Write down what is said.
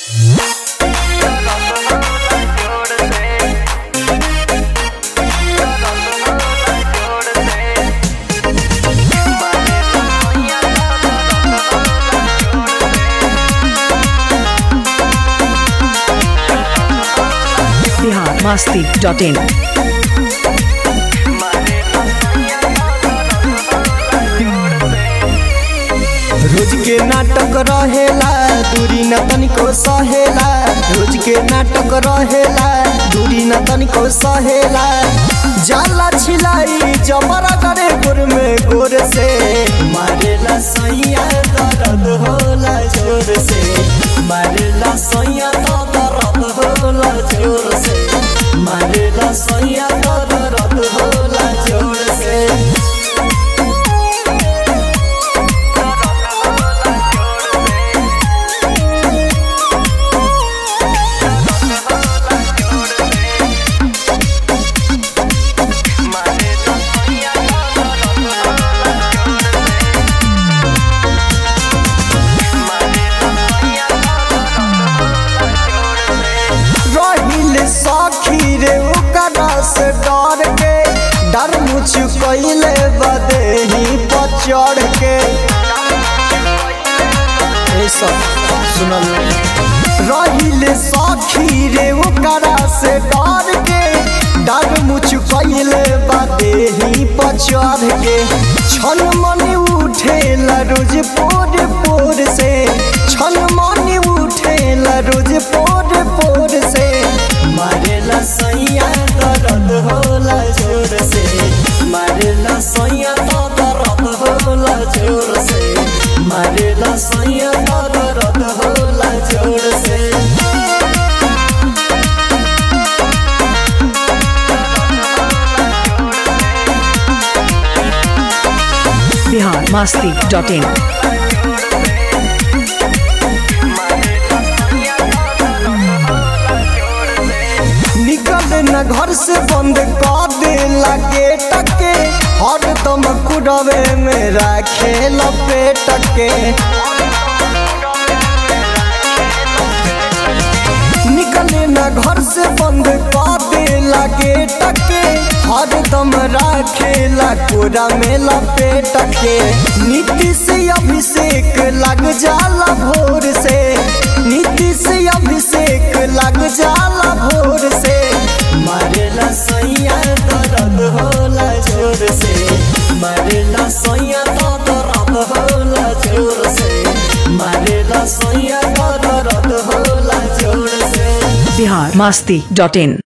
Bihar Masti dot in रोज के नाटक रहेला दूरी न तनिको सहेला रोज के नाटक रहेला दूरी न तनिको सहेला जाला छिलाई जबरा करे गोर में गोर से मारेला सैया दर्द होला जोर से मारेला सैया दर्द होला जोर से मारेला सैया दर्द होला जोर से रहिल सखी रे ओकरा से डर के डर मुझ कैले बदेही पर चढ़ के ए सब सुनल रहिल सखी रे ओकरा से डर के डर मुझ कैले बदेही पर चढ़ के छन मन उठेला रोज पोर पोर से छन मन उठेला रोज पोर पोर से मारेला सैया दर्द होला जोर से मारेला सैया दर्द होला जोर से मारेला सैया दर्द होला जोर से बिहार मस्ती डॉट इन निकल न घर से बंद कर दे लगे टके हर दम कुड़वे में रखे लपेट के निकले न घर से बंद कर दे लगे टके हर दम रखे लकोरा में लपेट के नीति से अभिषेक लग जाला भोर से नीति से अभिषेक लग जाला भोर से मारेला सैया दर्द होला जोर से मारेला सैया दर्द होला जोर से मारेला सैया दर्द होला जोर से बिहार मस्ती डॉट इन